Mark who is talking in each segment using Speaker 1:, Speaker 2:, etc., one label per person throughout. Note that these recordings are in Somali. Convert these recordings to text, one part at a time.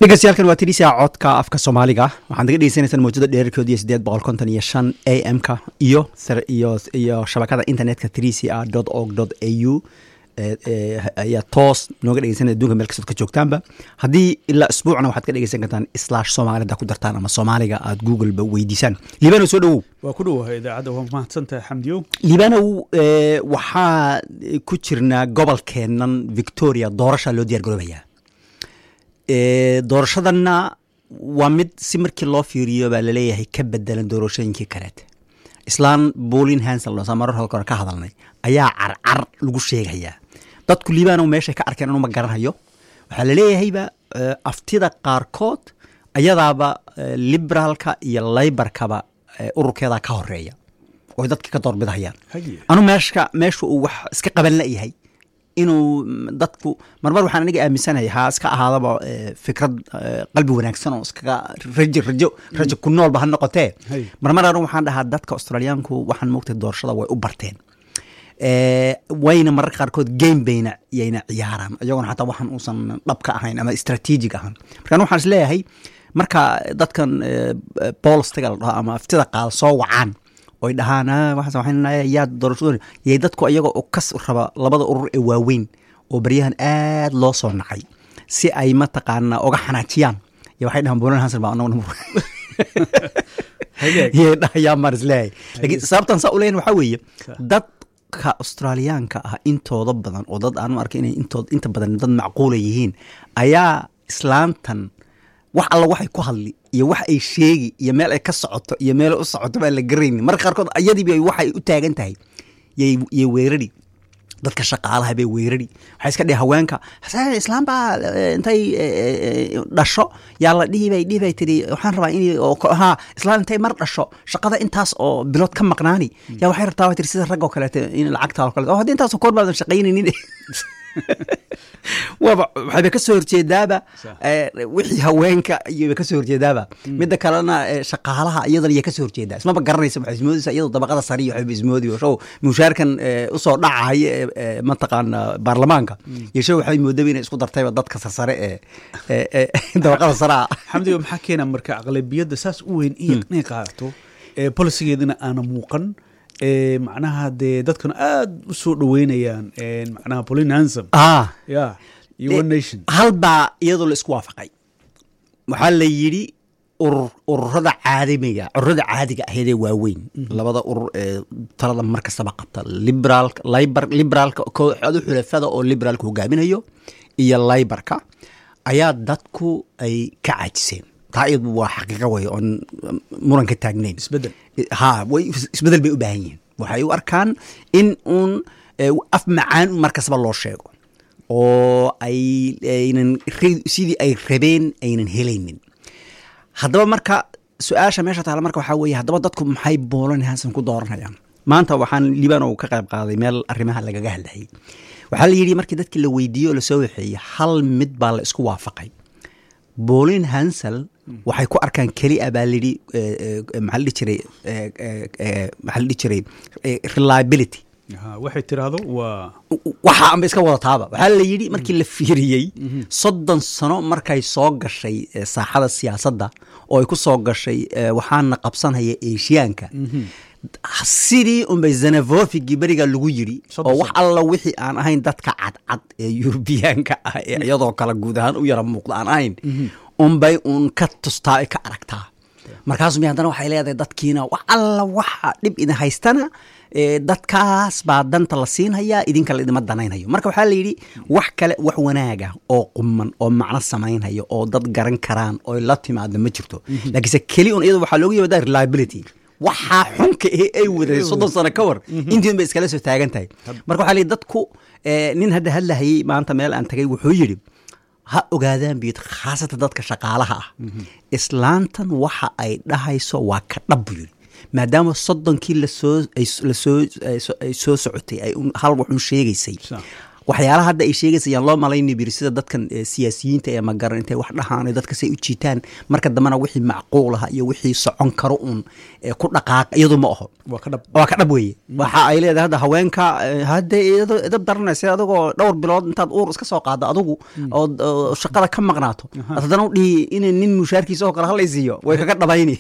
Speaker 1: dhegeystayaaalkan waa tirisia codka afka soomaaliga waxaad naga dhegeysanaysaan mawjada dheerarkood iyo sideed boqol konton iyo shan a m ka iyo iyo iyo shabakada internetka trisia dot org dot a u ayaa toos nooga dhegeysanaya adunka meel kastood ka joogtaanba haddii ilaa isbuucna waxaad ka dhegeysan kartaan slash soomaalida ku dartaan ama soomaaliga aad googleba weydiisaan liibanow soo dhowow
Speaker 2: waa ku dhowahay idaacadda waa mahadsantahay xamdiyo
Speaker 1: liibanow waxaa ku jirnaa gobolkeennan victoria doorasha loo diyaar garoobayaa doorashadanna waa mid si markii loo fiiriyo baa laleeyahay ka bedelan doorashooyinkii kaleete islaan bolin hansel marar hore ka hadalnay ayaa carcar lagu sheegayaa dadku liibanow meeshay ka arkeen anuma garanhayo waxaa laleeyahayba aftida qaarkood ayadaaba liberaalka iyo laybarkaba ururkeeda ka horeeya oy dadka ka doorbidahayaan anu meeshka meesha uu wax iska qaban layahay inuu dadku marmar waxaan aniga aaminsanahay ha iska ahaadaba fikrad qalbi wanaagsan oo iskaga rajo rajo rajo ku noolba ha noqotee marmar anu waxaan dhahaa dadka australiyaanku waxaan moogtay doorashada way u barteen wayna mararka qaarkood game bayna yayna ciyaaraan iyagoona xataa waxaan uusan dhab ka ahayn ama strategic ahaan marka anu waxaan is leeyahay marka dadkan bolstiga la dhaho ama aftida qaal soo wacaan oy dhahaan yaa doorashado yay dadku iyagoo kas raba labada urur ee waaweyn oo baryahan aad loo soo nacay si ay mataqaana oga xanaajiyaan y waxay dhahaan bolan hansen baa anaguna yay dhahayaan maan isleeyahay lakiin sababtan saa uleyn waxaa weeye dadka australiyaanka ah intooda badan oo dad aanu arkay inay intood inta badan dad macquula yihiin ayaa islaantan wax alla waxay ku hadli iyo wax ay sheegi iyo meel ay ka socoto iyo meel u socoto baan la garayni marka qaarkood ayadiiba waxay u taagan tahay yay weerari dadka shaqaalaha bay weerari waxay iska dhihi haweenka islaam baa intay dhasho yaa la dhihi bay dhihi bay tiri waxaan rabaa in ha islaan intay mar dhasho shaqada intaas oo bilood ka maqnaani yaa waxay rabtaa waa tiri sida rag oo kaleeto in lacagta oo kaleeto haddii intaasoo koor baadan shaqaynaynin waba waxayba ka soo horjeedaaba wixii haweenka iyoba ka soo horjeedaaba midda kalena shaqaalaha iyadana iya ka soo horjeedaa ismaba garanaysa waxay ismoodaysa iyadoo dabaqada sare iyo waxayba ismoodi show mushaarkan usoo dhacahaya ee mataqaana baarlamaanka iyo show waxay moodaba inay isku dartayba dadka sarsare ee dabaqada sare ah
Speaker 2: xamdiga maxaa keena marka aqlabiyadda saas u weyn inay qaadato polisigeedina aana muuqan macnaha dee dadkana aada u soo dhoweynayaan macnaha polin hansom ya iyo one nation
Speaker 1: hal baa iyadoo la isku waafaqay waxaa la yidhi urur ururada caadimiga ururada caadiga ahaydee waaweyn labada urur ee talada mar kastaba qabta liberaalka liber liberaalka kooxda xulafada oo liberaalka hogaaminayo iyo laybarka ayaa dadku ay ka caajiseen taa iyadu waa xaqiiqa wey oon muran ka taagnayn
Speaker 2: isbedel
Speaker 1: ha way isbedel bay u baahan yihiin waxay u arkaan in uun af macaan mar kastaba loo sheego oo ay aynan sidii ay rabeen aynan helaynin haddaba marka su-aasha meesha taala marka waxaa weeye haddaba dadku maxay boolan hansan ku dooranayaan maanta waxaan liibanow ka qayb qaaday meel arrimaha lagaga hadlayay waxaa la yidhi markii dadkii la weydiiye oo lasoo waxeeyey hal mid baa la isku waafaqay bolin hansel waxay ku arkaan kelia baa lidhi maxaa la dhihi jiray maxaa la dhihi jiray reliability
Speaker 2: waxay tiraahdo waa
Speaker 1: waxa anba iska wadataaba waxaa la yidhi markii la fiiriyey soddon sano markay soo gashay saaxada siyaasadda oo ay ku soo gashay waxaana qabsanhaya eshiyaanka sidii unbay zanavofigii beriga lagu yiri oo wax alla wixii aan ahayn dadka cadcad ee yurubiyaanka ah ee iyadoo kale guud ahaan u yara muuqda aan ahayn unbay uun ka tustaa ay ka aragtaa markaasumi haddana waxay leedahay dadkiina wax alla waxa dhib idin haystana dadkaas baa danta la siinhayaa idinka laidima danaynhayo marka waxaa la yidhi wax kale wax wanaaga oo quman oo macno samaynhayo oo dad garan karaan oo la timaada ma jirto laakiinse keli un iyado waxaa looga yimaadaa reliability waxaa xunka ee ay waday soddon sano ka war intiin bay iskala soo taagan tahay marka waxaa lii dadku nin hadda hadlahayey maanta meel aan tagay wuxuu yidhi ha ogaadaan biyid khaasatan dadka shaqaalaha ah islaantan waxa ay dhahayso waa ka dhab buu yidhi maadaama soddonkii lasoo lasoo ay soo socotay ay hal waxun sheegaysay waxyaalaha hadda ay sheegaysa yaan loo malayni biri sida dadkan siyaasiyiinta ee magaran intay wax dhahaan dadka say u jiitaan marka dambena wixii macquulaha iyo wixii socon karo uun ku dhaqaaq iyadu ma aho waa ka dhab weeye waxa ay leedahay hadda haweenka hadda idab daranaysa adigoo dhowr bilood intaad uur iska soo qaado adigu oo shaqada ka maqnaato haddana u dhihi in nin mushaarkiisa oo kale halaysiiyo way kaga dhabayni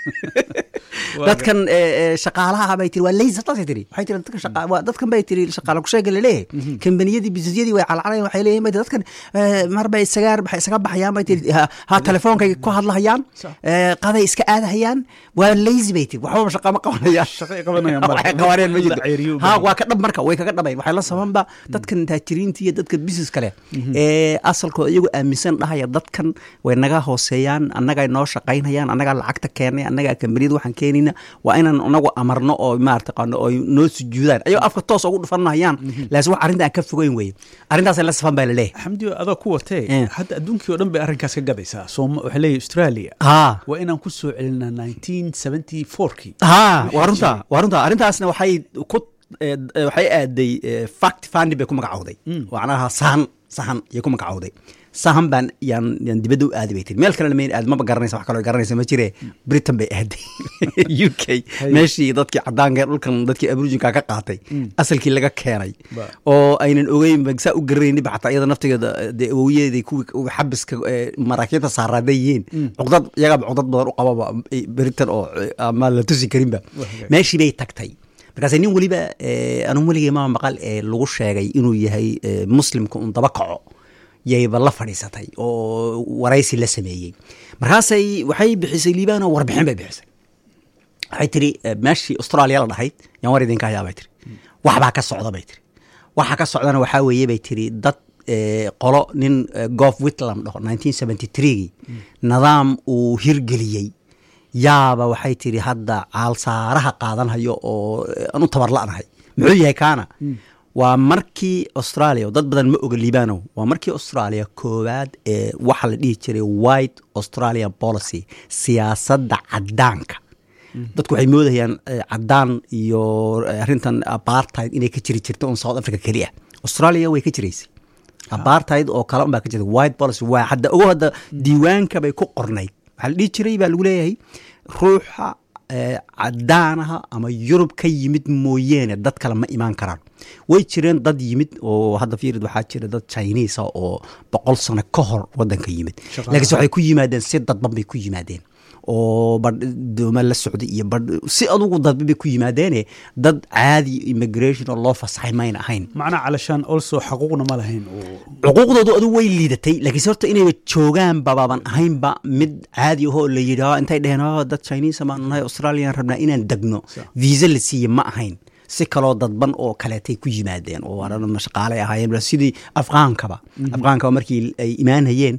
Speaker 1: dadkan shaqaalaha bay tiri waa leysa taasay tiri waxay tiri dadkan shaqa waa dadkan bay tiri shaqaala kusheega laleeyahay kambaniyadii businesyadii way calcalayan waxay leeyihin bay dadkan mar bay isagaa waxay isaga baxayaan bay tiri ha telefoonkay ku hadlahayaan qaday iska aadahayaan waa lazy bay tiri waxbaba shaqa ma qabanayaan waxay qabanayaan ma jirto ha waa ka dhab marka way kaga dhabayn waxay la sabanba dadkan taajiriinta iyo dadka business kale ee asalkooda iyagu aaminsan dhahaya dadkan way naga hooseeyaan annagaa noo shaqaynayaan annagaa lacagta keenay annagaa kambaniyada waxaan keenayna waa inaan anagu amarno oo maartaqaano oo noo sujuudaan ayagoo afka toos ugu dhufanayaan laakiin wax arrinta aan ka fogeyn weye arrintaasay la safan baa laleeyahay
Speaker 2: xamdi adaa ku watee hadda adduunkii o dhan bay arrinkaas ka gadaysaa sooma waxay leeyahay australia waa inaan ku soo celinaa nineteen seventy fourkii
Speaker 1: ha waa runta waa runta arrintaasna waxay ku waxay aaday fact fandi bay ku magacowday macnaha sahan sahan ayay ku magacowday sahan baan yaan yaan dibadda u aadi bay tiri meel kalena mayn aad maba garanaysa wax kaloo garanaysa ma jire britain bay aaday u k meeshii dadkii cadaanka dhulkan dadkii abrujinka ka qaatay asalkii laga keenay oo aynan ogeyn saa u garanayni ba xataa iyada naftigeeda dee awowyadeeday kuwii xabiska maraakiibta saaraaday yihiin cuqdad iyagaaba cuqdad badan u qababa britain oo ama la tusi karinba meeshii bay tagtay markaase nin weliba anuu weligay maa maqal ee lagu sheegay inuu yahay muslimka un daba kaco yayba la fadhiisatay oo waraysi la sameeyey markaasay waxay bixisay liibano warbixin bay bixisay waxay tiri meeshii australia la dhahayd yaan war idinka hayaa bay tiri waxbaa ka socda bay tiri waxa ka socdana waxaa weeye bay tiri dad qolo nin gof whitland dhaho nineteen seventy threegii nidaam uu hirgeliyey yaaba waxay tiri hadda caalsaaraha qaadanhayo oo aan u tabarla'nahay muxuu yahay kaana waa markii australia dad badan ma oga liibanow waa markii australia koowaad ee waxa la dhihi jiray white australian policy siyaasadda cadaanka dadku waxay moodayaan cadaan iyo arrintan apartheid inay ka jiri jirta un south africa keliya australia way ka jiraysay apartheid oo kale un baa ka jirta white policy waa hadda ogo hadda diiwaanka bay ku qornayd waxaa la dhihi jiray baa lagu leeyahay ruuxa cadaanaha ama yurub ka yimid mooyeene dad kale ma imaan karaan way jireen dad yimid oo hadda fiirid waxaa jira dad chinisa oo boqol sano ka hor wadanka yimid laakiinse waxay ku yimaadeen si dadban bay ku yimaadeen oo badh dooma la socday iyo badh si adugu dadba bay ku yimaadeene dad caadi immigration oo loo fasaxay mayna ahayn
Speaker 2: macnaa calashaan also xaquuqna ma lahayn
Speaker 1: xuquuqdoodu adu way liidatay laakiinse horta inayba joogaan babaaban ahaynba mid caadi ahoo la yidhi intay dheheen dad chinisa baanu nahay australian rabnaa inaan degno viisa la siiye ma ahayn si kaloo dadban oo kaleetay ku yimaadeen oo waana shaqaalay ahaayeen sidii afqaankaba afqaankaba markii ay imaanhayeen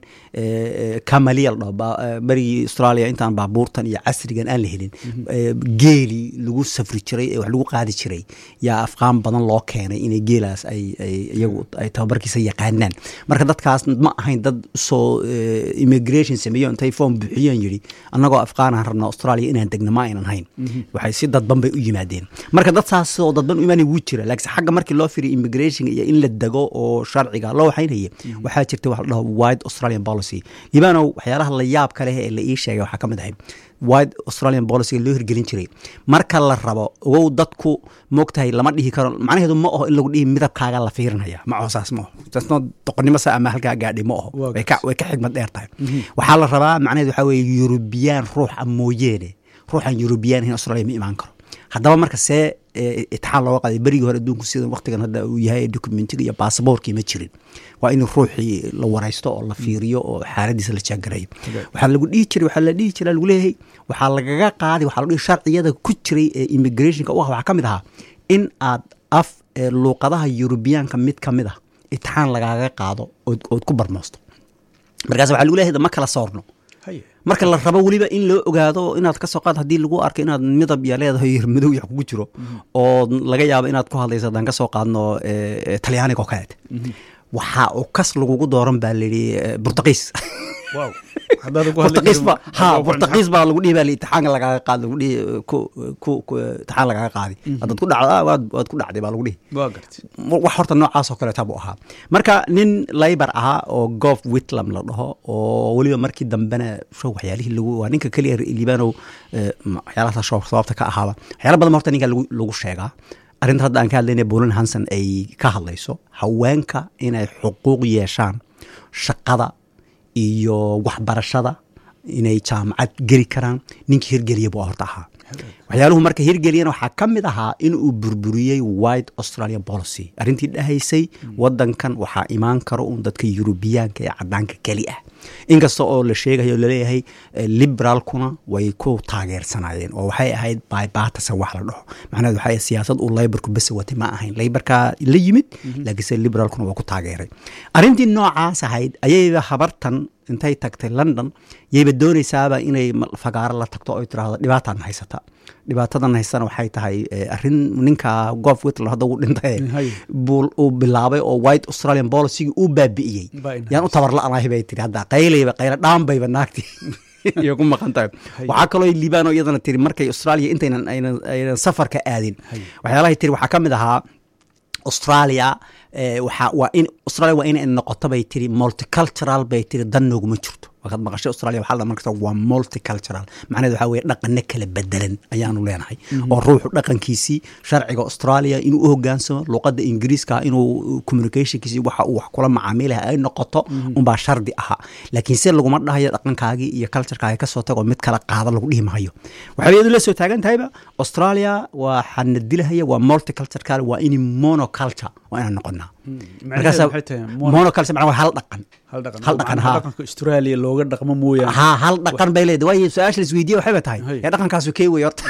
Speaker 1: kamaliya la dhaho berigii australia intaan baabuurtan iyo casrigan aan la helin geeli lagu safri jiray ee wax lagu qaadi jiray yaa afqaan badan loo keenay inay geelaas ay iyagu ay tababarkiisa yaqaanaan marka dadkaas ma ahayn dad soo immigration sameeyo intay form buuxiyeen yidhi annagoo afqaanahan rabnaa australia inaan degno ma aynan hayn waxay si dadban bay u yimaadeen marka dad saas oo dadban u imaanay wuu jira laakiin xagga markii loo firiyo immigration iyo in la dego oo sharciga loo waxaynaya waxaa jirta wax la dhaho wide australian policy libanow waxyaalaha la yaab ka leh ee la ii sheegay waxaa ka mid ahay wide australian policy loo hirgelin jiray marka la rabo ogow dadku moogtahay lama dhihi karo macnaheedu ma aho in lagu dhihi midabkaaga la fiirinaya ma aho saas ma aho taasno doqonnimo sa ama halkaa gaadhay ma aho way ka way ka xigmad dheer tahay waxaa la rabaa macnaheedu waxaa weeye yurubiyaan ruuxa mooyeene ruuxan yurubiyaan in australia ma imaan karo haddaba marka see itixaan looga qaaday berigii hore adduunku sida waktigan hadda uu yahay documentiga iyo baasaboorkii ma jirin waa in ruuxii la waraysto oo la fiiriyo oo xaaladiisa la jaangarayo waxaa lagu dhihi jiray waxaa la dhihi jiray lagu leeyahay waxaa lagaga qaaday waxaa lagu dhihi sharciyada ku jiray ee immigrationka u ah waxaa ka mid ahaa in aad af luuqadaha yurubiyaanka mid ka mid ah itixaan lagaaga qaado ood ku barmoosto markaas waxaa lagu leeyahay ma kala soorno marka la rabo weliba in loo ogaado inaad ka soo qaad haddii lagu arko inaad midab ya leedahay madow yax kugu jiro oo laga yaabo inaad ku hadlayso haddaan ka soo qaadno talyaaniga oo kaleete waxaa uu kas lagugu dooran baa layidhi burtaqiis
Speaker 2: wow haddaad ku hadli
Speaker 1: Portugiis ba
Speaker 2: karin-
Speaker 1: ha
Speaker 2: haddaad ku
Speaker 1: Portugiis baa lagu dhihi baa li- imtixaanka lagaaga qaad lagu dhihi ku ku ku imtixaan lagaaga qaadi haddaad ku dhacdo ah, waad waad ku dhacday baa lagu dhihi
Speaker 2: waa gartay
Speaker 1: wax horta noocaas oo kaleeta buu ahaa marka nin laybar ahaa oo gof whitlam la dhaho oo weliba markii dambena show waxyaalihii lagu waa ninka keliya liibanow eh, ma- waxyaalahaas show sababta ka ahaaba waxyaala badan horta ninka lagu lagu sheegaa arrinta hadda aan ka hadlayna bolin hanson ay ka hadlayso haweenka inay xuquuq yeeshaan shaqada iyo waxbarashada inay jaamacad geli karaan ninkii hirgeliya buu horta ahaa waxyaaluhu marka hirgeliyana waxaa ka mid ahaa in uu burburiyey white australian policy arrintii dhahaysay wadankan waxaa imaan karo un dadka yurubiyaanka ee cadaanka keli ah inkasta oo la sheegayo laleeyahay eh, liberaalkuna way ku taageersanayeen oo waxay ahayd bybatasa wax la dhaho macnaheed waxay ahayd siyaasad uu laybarku bese watay ma ahayn laybarkaa la yimid laakiinse liberaalkuna waa ku taageeray arrintii noocaas ahayd ayayba habartan intay tagtay london yayba doonaysaaba inay ma- fagaaro la tagto oy tiraahdo dhibaataan haysata dhibaatadan haysana waxay tahay eh, arrin ninka gof whitler hadda uu dhintay
Speaker 2: Hay.
Speaker 1: buu uu bilaabay oo white australian policygii uu baabi'iyey
Speaker 2: Baa in
Speaker 1: yaan u tabarla'anahay bay tiri hadda qaylayba qayla dhaanbayba naagtii iyo ku maqan tahay waxaa kaloo liibaan oo iyadana tiri markay australia intaynan aynan aynan safarka aadin waxyaalahay tiri waxaa ka mid ahaa australia eh, waxaa waa in australia waa inay noqoto bay tiri multicultural bay tiri dan nooguma jirto markaad maqashay australia waxaa la markasta waa multicultural macnaheed waxaa weeye dhaqano kala bedelan ayaanu leenahay oo ruuxu dhaqankiisii sharciga australia inuu u hogaansamo luqadda ingiriiska inuu communicationkiisi waxa uu wax kula macaamilaha ay noqoto unbaa shardi ahaa laakiin se laguma dhahayo dhaqankaagii iyo culturekaagi kasoo tago mid kala qaada lagu dhihi mahayo waxay iyadu la soo taagan tahayba australia waxaa na dilahaya waa multicultural waa in monoculture waa inaan noqonaa
Speaker 2: macnaheedu maxay tahay mono-
Speaker 1: monoculture macnaa waa hal dhaqan
Speaker 2: hal dhaqan
Speaker 1: hal dhaqan
Speaker 2: Macnaha
Speaker 1: haa
Speaker 2: dhaqanka australia looga dhaqmo mooyaane
Speaker 1: haa hal dhaqan bay leedahay waayo su-aasha la isweydiye waxay ba tahay
Speaker 2: Hay.
Speaker 1: ee dhaqankaasu kee wey horta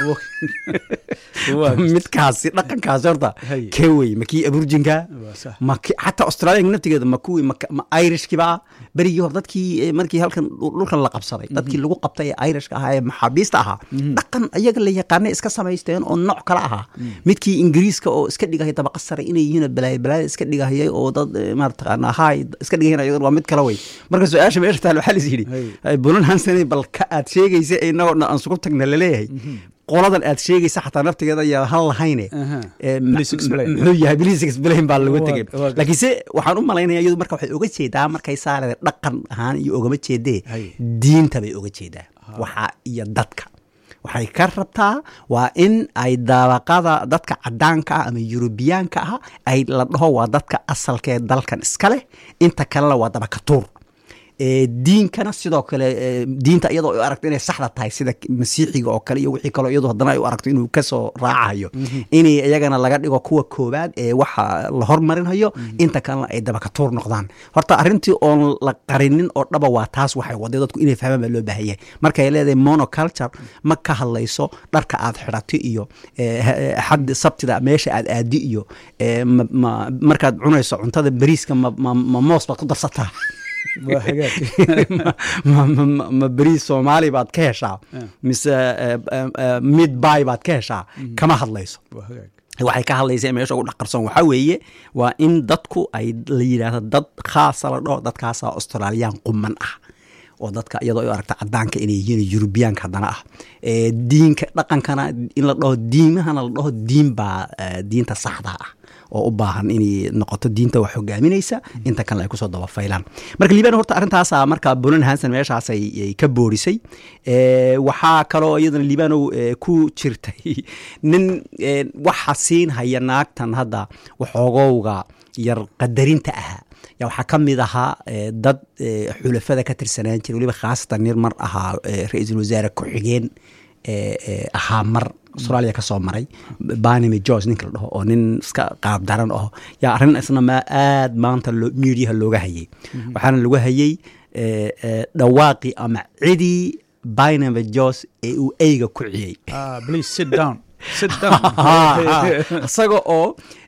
Speaker 2: Waa-
Speaker 1: midkaasi dhaqankaasi horta
Speaker 2: Hay.
Speaker 1: kee wey ma kii aburjinka
Speaker 2: waa sax.
Speaker 1: ma ki- xataa australia naftigeeda ma kuwii ma ma irishkiba berigii hore dadkii eh, markii halkan dhul- dhulkan la qabsaday dadkii lagu qabtay ee irishka ahaa ee maxaabiista ahaa dhaqan iyaga la yaqaana iska samaysteen oo nooc kale ahaa midkii ingiriiska oo iska dhigahaya dabaqa sare inay yihiin oo balaaya balaaya iska dhigahayay oo dad eh, maarata haay iska dhigayan ayadan waa mid kale wey marka su-aasha meesha taal waxaa lis yidhi
Speaker 2: Hay.
Speaker 1: bulan hansanay bal ka aad sheegaysa inagoo dhan aan sugu tagna laleeyahay qoladan aad sheegaysa xataa naftigeeda yaa han lahayne
Speaker 2: Aha.
Speaker 1: Eh, ma-
Speaker 2: Please explain.
Speaker 1: ma- muxuu yahay please explain baa lagu
Speaker 2: Waa-
Speaker 1: tegay
Speaker 2: waa gar-
Speaker 1: laakiinse waxaan u malaynaya iyadu marka waxay oga jeedaa markay saarade dhaqan ahaan iyo ogama jeedee
Speaker 2: Hay.
Speaker 1: diinta bay oga jeedaa waxa iyo dadka waxay ka rabtaa waa in ay dabaqada dadka cadaanka ah ama yurubiyaanka ah ay la dhaho waa dadka asalkee dalkan iska leh inta kalena waa dabakatuur Eh, diinkana sidoo kale eh, diinta iyadoo ay u aragto inay saxda tahay sida masiixiga oo kale iyo wixii kaloo iyadoo haddana ay u aragto inuu kasoo raacayo inay iyagana laga dhigo kuwa koowaad ee waxa la hormarinayo inta kalena ay dabakatuur noqdaan horta arrintii oon la qarinin oo dhaba waa taas waxay waday dadku inay fahmaan baa loo baahan yahay markay leedahay monoculture ma ka hadlayso dharka aad xidhato iyo eh, eh, xad sabtida meesha aad aadi iyo eh, ma- ma- markaad cunayso cuntada bariiska ma- ma ma moos baad ku darsataa
Speaker 2: waa hagaag
Speaker 1: ma- ma- ma- ma beriis soomaali baad ka heshaa mise eh, eh, eh, mid bay baad ka heshaa kama hadlayso
Speaker 2: waa hagaag
Speaker 1: waxay ka hadlaysa meesha ugu dhaqarsoon waxaa weeye waa in dadku ay la yidhaahdo dad khaasa la dhaho dadkaasa australiyaan quman ah oo dadka iyadoo ay u aragta cadaanka inay yihiin yurubiyaanka haddana ah Eh, diinka dhaqankana in la dhaho diimahana la dhaho diin baa eh, diinta saxda ah oo u baahan inay noqoto diinta wax hogaaminaysa inta kalena ay kusoo dabafaylaan marka liibaan horta arrintaasa marka bulan hanson meeshaas ay ay ka boorisay Eh, waxaa kaloo iyadana liibanow eh, ku jirtay nin eh, waxa siin haya naagtan hadda waxoogowga yar qadarinta ahaa yaa waxaa ka mid ahaa eh, dad eh, xulafada ka tirsanaan jiray weliba khaasatan nin mar ahaa eh, ra-iisul wasaare ku-xigeen eh, eh, ahaa mar australia ka soo maray banime george ninka la dhaho oo nin iska qaab daran aho yaa arrin isna ma aad maanta loo- miidiyaha looga hayay waxaana lagu hayay eh, eh, dhawaaqii ama cidii banime george ee uu eyga ku ciyey
Speaker 2: ah please sit down sit down
Speaker 1: isaga oo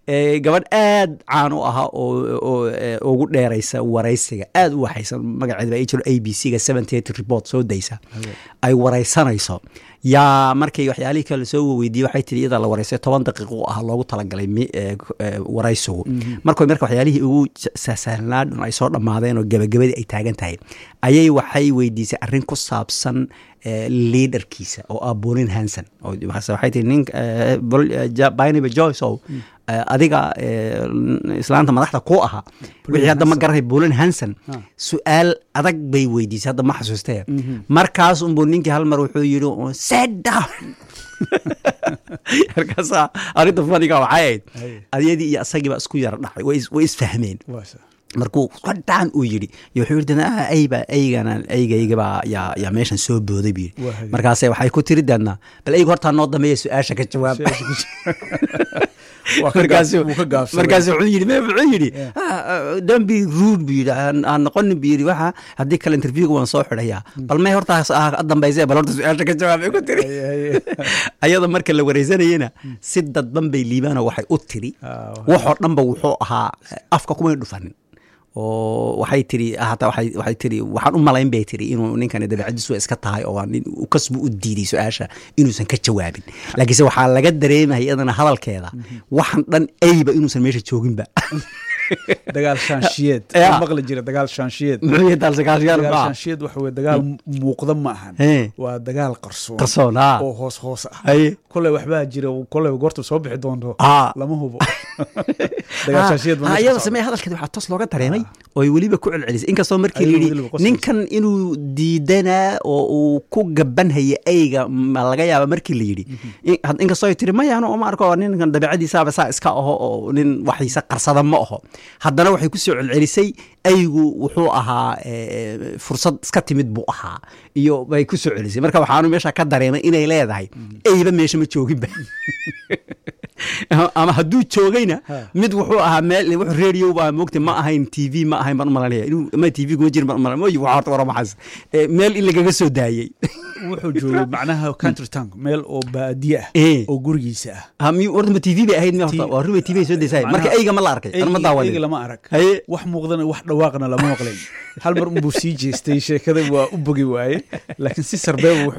Speaker 1: gabadh aad caan u ahaa oo ugu dheeraysa waraysiga aad u waxaysan magaceeda baa jiro a b c ga seventy eight report soo daysa ay waraysanayso yaa markay waxyaalihii kale soo weydiiyey waxay tiri iyadaa la waraysay toban daqiiqo ah loogu talagalay waraysigu markoy marka waxyaalihii ugu sahsahlanaadhun ay soo dhammaadeen oo gebagabadii ay taagan tahay ayay waxay weydiisay arrin ku saabsan liaderkiisa oo ah bolin hanson waxay tii nin bynaba joyce ow adiga islaanta madaxda ku ahaa wixii hadda ma garanay bolin hanson su-aal adag bay weydiisay hadda ma xasuustee markaas unbuu ninkii hal mar wuxuu yidhi set down markaasa arrinta faniga waxay ahayd adyadii iyo asagiiba isku yara dhacay way isfahmeen markuu qadhaan uu yidhi wuxuu yidhi ayba aygana aygaygabaa yaa yaa meeshan soo booday buu yidhi markaase waxay ku tiri deedna bal aygu hortaa noo dambeeya su-aasha ka jawaab markaasu wuxuu yidhi me wuxuu yidhi don't be rude buu yidhi aan noqonin buu yidhi waxa haddii kale interviewga waan soo xidhayaa bal may hortaas ah dambayse bal horta su-aasha ka jawaabay ku tiri ayada marka la wareysanayena si dadban bay liibaano waxay u tiri waxoo dhanba wuxuu ahaa afka kumay dhufanin oo waxay tiri hataa waxay tiri waxaan u malayn bay tiri inuu ninkani dabeecadiisu iska tahay oo nin kasbu u diiday su-aasha inuusan ka jawaabin laakiinse waxaa laga dareemaya iyadana hadalkeeda waxan dhan ayba inuusan meesha jooginba
Speaker 2: dagaal shaanshiyeed maqli jira dagaal shaanshiyeed
Speaker 1: muxuu yahay dagaal
Speaker 2: dagaal shaanshiyeed waxa weye dagaal muuqda ma ahan waa dagaal qarsoon
Speaker 1: qarsoon
Speaker 2: oo hoos hoos ah koley waxbaa jira koley goorta soo bixi doonto lama hubo dagaal shaanshiyeed
Speaker 1: iyada samee hadalkeeda waxaa toos looga dareemay oo ay weliba ku celcelisay inkastoo markii la yidhi ninkan inuu diidanaa oo uu ku gabanhaya eyga ma laga yaaba markii la yidhi inkastoo ay tiri mayano ma arko ninkan dabeecadiisaaba saa iska aho oo nin waxiisa qarsada ma aho haddana waxay ku soo celcelisay aygu wuxuu ahaa fursad iska timid buu ahaa iyo bay ku soo celisay marka waxaanu meesha ka dareemay inay leedahay eyba meesha ma jooginba ama hadduu joogayna mid wuxuu ahaa meel radio baa moogta ma ahayn t v ma ahayn baan umalanaya inuu ma t v kuma jirin baan umalanaya moyi waxa horta waramaxaas meel in lagaga soo daayey
Speaker 2: wuxuu joogay macnaha country town meel oo baadiye ah oo gurigiisa ah
Speaker 1: horta ma t v bay ahayd horta waa ruba t v soo daysaay marka eyga ma la arkay an ma daawanin
Speaker 2: eyga lama arag wax muuqdana wax dhawaaqna lama maqlayn hal mar unbuu sii jeestay sheekada waa u bogi waaye laakiin si sarbeeba